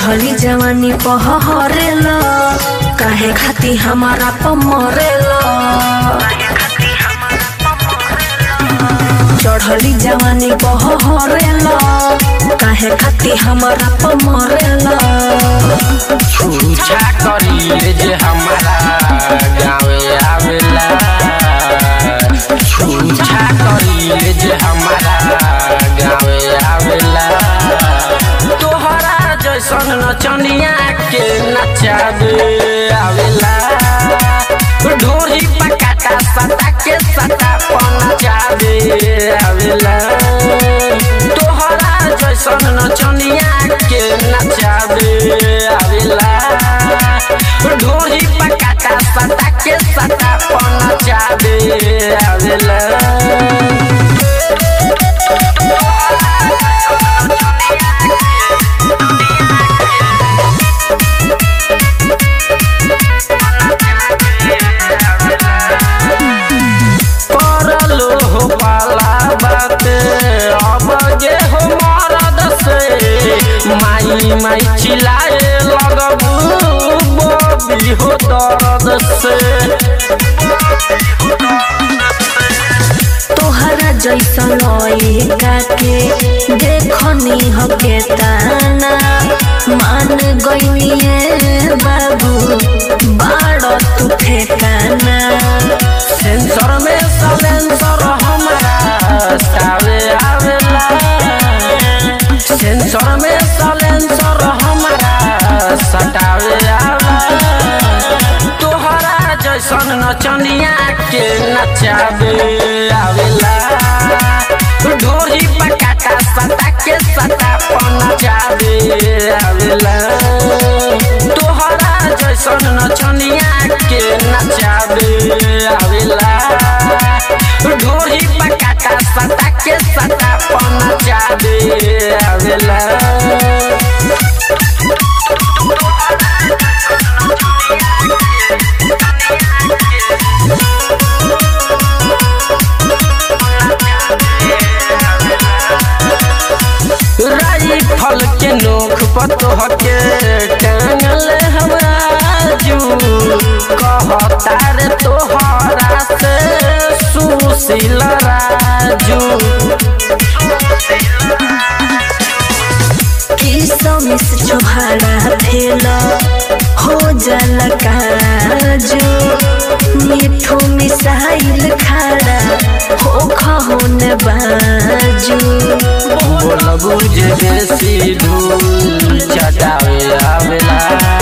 चढ़ली जवानी पहरेल काहे खाती हमारा पमरेल चढ़ली जवानी पहरेल काहे खाती हमारा पमरेल छूछा करी जे हमारा गाँवे आवेला छूछा करी जे हमारा गाँवे आवेला तोहरा जैसन नचनिया के नचावे आवेला ढोरी पकाटा सता के सता पनचावे आवेला तोहरा जैसन नचनिया के नचावे आवेला ढोरी पकाटा सता के सता पनचावे आवेला परलो हो पाला बाते अब गे हो मरद से माई माई चिल्लाए लगबू बबी हो दर्द से तोहरा जैसन लइका के देखनी हके ताना मान गईनिए बाबू बाड़ तू ठेकाना सेंसर में सलेंसर हमारा सावे आवेला सेंसर में सलेंसर हमारा सटावे आवेला तोहरा जैसन नचनिया के नचावे आवेला ढोरी पकाटा सता के सता पनचावे आवेला तोहरा जैसन नचनिया के नचावे आवेला ढोरी पकाटा सता के सता पनचावे आवेला राइफल के नोख पतोह के टांगल हमरा जू कहता रे तोहरा से सुशील राजू किसमिस छोहाड़ा भेल हो जल काजू मिठू मिसाइल खाड़ा हो खहोन बाजू बोलबू जे बेसी धूल चटावे आवेला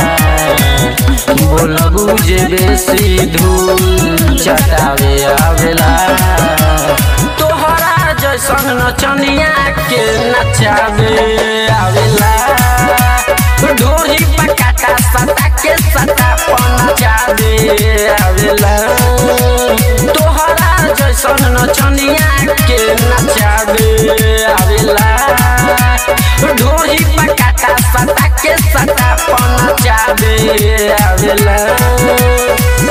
बोलबू जे बेसी धूल चटावे आवेला तोहरा जैसन नचनिया के नचावे आवेला ढोरी पकाटा सता के सता पनचावे आवेला तोहरा जैसन नचनिया के नचावे आवेला ढोरी पकाटा सता के सता पनचावे आवेला